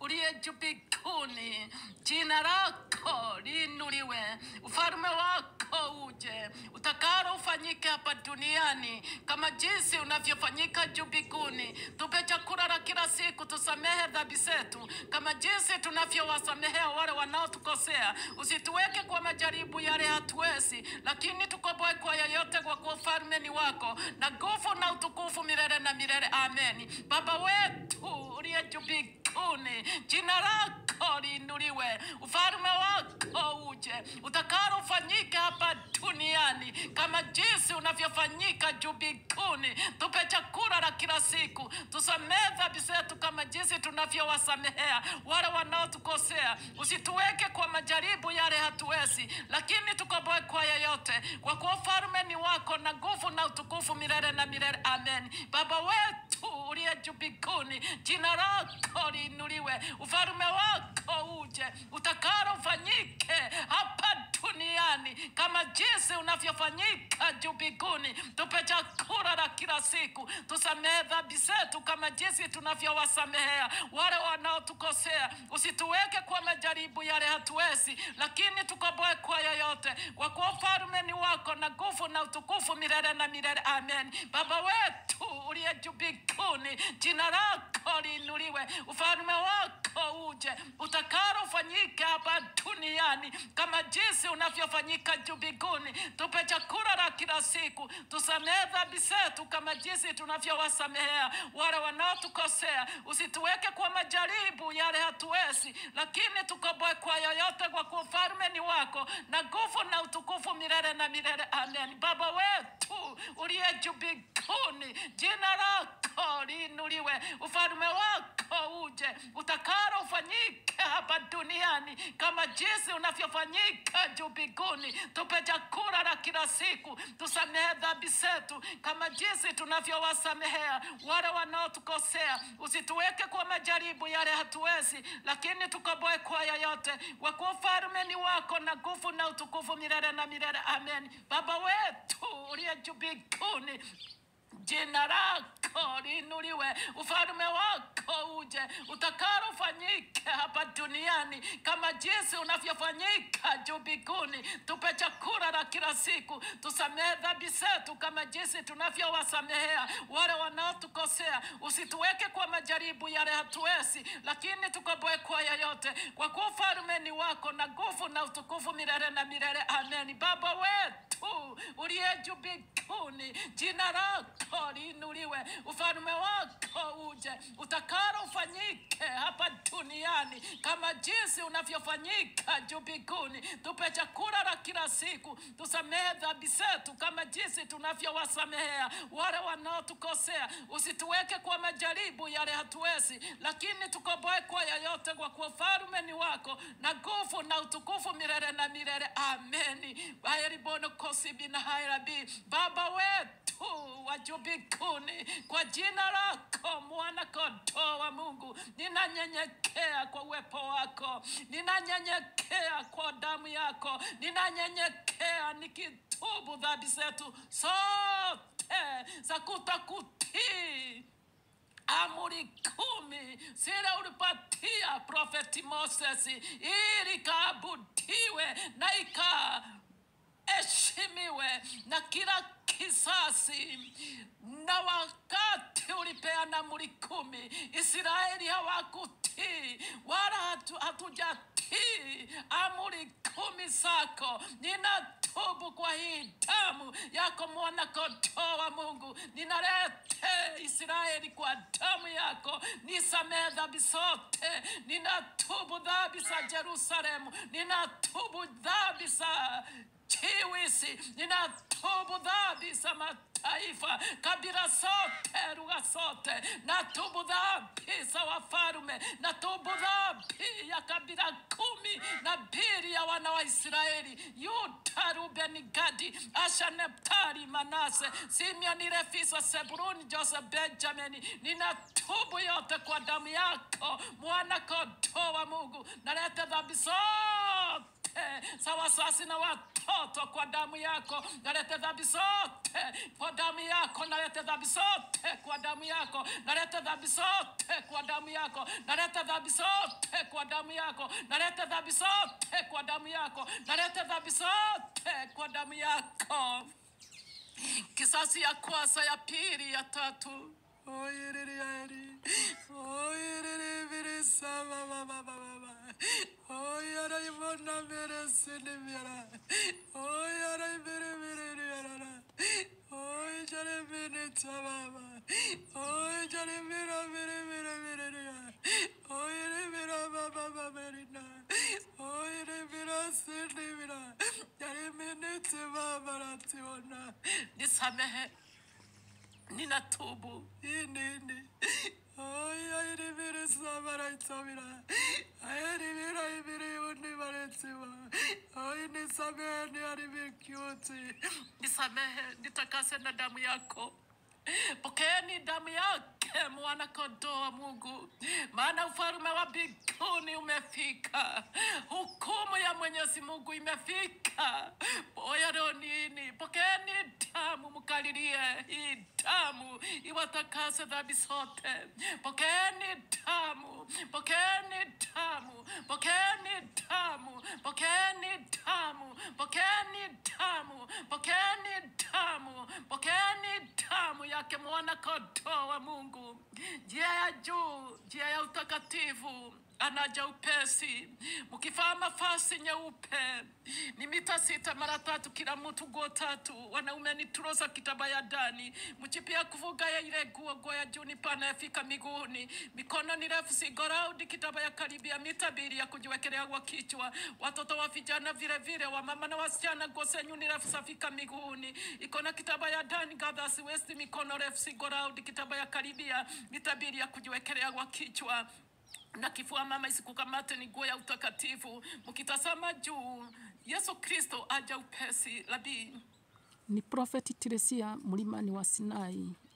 uliye juu mbinguni, jina lako liinuliwe, ufalme wako uje, utakalo ufanyike hapa duniani kama jinsi unavyofanyika juu mbinguni. Tupe chakula la kila siku, tusamehe dhambi zetu kama jinsi tunavyowasamehea wale wanaotukosea, usituweke kwa majaribu yale hatuwezi, lakini tukomboe kwa yoyote, kwa kuwa ufalme ni wako na nguvu na utukufu milele na milele. Amen. Baba wetu uliye juu mbinguni, jina lako liinuliwe, ufalme wako uje, utakalo ufanyike hapa duniani kama jinsi unavyofanyika juu mbinguni. Tupe chakula la kila siku, tusamehe dhambi zetu kama jinsi tunavyowasamehea wale wanaotukosea, usituweke kwa majaribu yale hatuwezi, lakini tukomboe kwa yeyote, kwa kuwa ufalme ni wako na nguvu na utukufu milele na milele. Amen. Baba wetu uliye juu mbinguni, jina lako liinuliwe, ufalme wako uje, utakalo ufanyike hapa duniani kama jinsi unavyofanyika juu mbinguni. Tupe chakula la kila siku, tusamehe dhambi zetu kama jinsi tunavyowasamehea wale wanaotukosea, usituweke kwa majaribu yale hatuwezi, lakini tukomboe kwa yoyote, kwa kuwa ufalme ni wako na nguvu na utukufu milele na milele. Amen. Baba wetu uliye juu mbinguni, jina lako liinuliwe, ufalme wako uje, utakalo ufanyike hapa duniani kama jinsi unavyofanyika juu mbinguni. Tupe chakula la kila siku, tusamehe dhambi zetu kama jinsi tunavyowasamehea wale wanaotukosea, usituweke kwa majaribu yale hatuwezi, lakini tukomboe kwa yoyote, kwa kuwa ufalme ni wako na nguvu na utukufu milele na milele. Amen. Baba wetu uliye juu mbinguni, jina lako liinuliwe, ufalme wako uje, utakalo ufanyike hapa duniani kama jinsi unavyofanyika juu mbinguni. Tupe chakula la kila siku, tusamehe dhambi zetu kama jinsi tunavyowasamehea wale wanaotukosea, usituweke kwa majaribu yale hatuwezi, lakini tukomboe kwa yoyote, kwa kuwa ufalme ni wako na nguvu na utukufu milele na milele. Amen. Baba wetu uliye juu mbinguni jina lako liinuliwe, ufalme wako uje, utakalo ufanyike hapa duniani kama jinsi unavyofanyika juu mbinguni. Tupe chakula la kila siku, tusamehe dhambi zetu kama jinsi tunavyowasamehea wale wanaotukosea, usituweke kwa majaribu yale hatuwezi, lakini tukomboe kwa yoyote, kwa kuwa ufalme ni wako na nguvu na utukufu milele na milele. Amen. Baba wetu uliye juu mbinguni, jina lako liinuliwe, ufalme wako uje, utakalo ufanyike hapa duniani kama jinsi unavyofanyika juu mbinguni. Tupe chakula la kila siku, tusamehe dhambi zetu kama jinsi tunavyowasamehea wale wanaotukosea, usituweke kwa majaribu yale hatuwezi, lakini tukomboe kwa yoyote, kwa kuwa ufalme ni wako na nguvu na utukufu milele na milele. Ameni. Baheribono kosibi na hairabi, Baba wetu wa juu mbinguni, kwa jina lako mwana kondoo wa Mungu, ninanyenyekea kwa uwepo wako, ninanyenyekea kwa damu yako, ninanyenyekea nikitubu dhambi zetu zote za kutokutii amri kumi zile ulipatia profeti Moses ili ikaabudiwe na ikaheshimiwe na kila kisasi. Na wakati ulipeana amri kumi, Israeli hawakutii wala hatu, hatujatii amri kumi zako. Ninatubu kwa hii damu yako mwana kondoo wa Mungu, ninalete Israeli kwa damu yako, nisamehe dhambi zote. Ninatubu dhambi za Yerusalemu, ninatubu dhambi za chiwisi, ninatubu dhambi za mataifa, kabila zote, lugha zote, natubu dhambi za wafalume, natubu dhambi ya kabila kumi na mbili ya wana wa Israeli, Yuda, Rubeni, Gadi, Asha, Neftali, Manase, Simeoni, Levi, Sebuluni, Joseph, Benjamini. Ninatubu yote kwa damu yako, mwana kondoo wa Mungu, naleta dhambi zote za wasasi na watoto kwa damu yako. Nalete dhambi zote kwa damu yako, nalete dhambi zote kwa damu yako, nalete dhambi zote kwa damu yako, nalete dhambi zote kwa damu yako, nalete dhambi zote kwa damu yako, nalete dhambi zote kwa damu yako kisasi ya kwanza, ya pili, ya tatu. Oyereriari, oyereribiri sama mama mama, oyeraibona mere sinimiara, oyeraibiribiririara, oyejaribiri tamama, oyejaribira biribiribiriria, oyeribira mama mamerina, oyeribira sinimira, yariminiti mama rationa, nisamehe ninatubu inini ayayiribiri samaraitabira ayiribira ibiri unibaretiwa ay nisamehe niaribikiuti nisamehe nitakase na damu yako pokeeni damu yake mwana kondoo wa Mungu, maana ufalme wa mbinguni umefika, hukumu ya Mwenyezi Mungu imefika. Oya leo nini? Pokeeni damu, mkalilie hii damu iwatakase dhambi zote. Pokeeni damu, pokeeni damu, pokeeni damu, pokeeni damu, pokeeni damu, pokeeni damu, pokeeni damu yake mwana kondoo wa Mungu, njia ya juu, njia ya utakatifu anaja upesi, mkivaa mavazi nyeupe ni mita sita mara tatu kila mtu nguo tatu, wanaume ni troza kitaba ya ndani, mchipia kuvuga ya ile nguo nguo ya juu ni pana yafika miguuni, mikono ni refu sigoraudi kitaba ya karibia mita mbili ya kujiwekelea kwa kichwa, watoto wa vijana vile vile, wa mama na wasichana nguo zenyu ni refu safika miguuni, iko na kitaba ya ndani gathers waist, mikono refu sigoraudi kitaba ya karibia mita mbili ya kujiwekelea kwa kichwa na kifua mama isikukamate, ni nguo ya utakatifu. Mkitazama juu, Yesu Kristo aja upesi. Rabii, Ni Prophet Teresia mlimani wa Sinai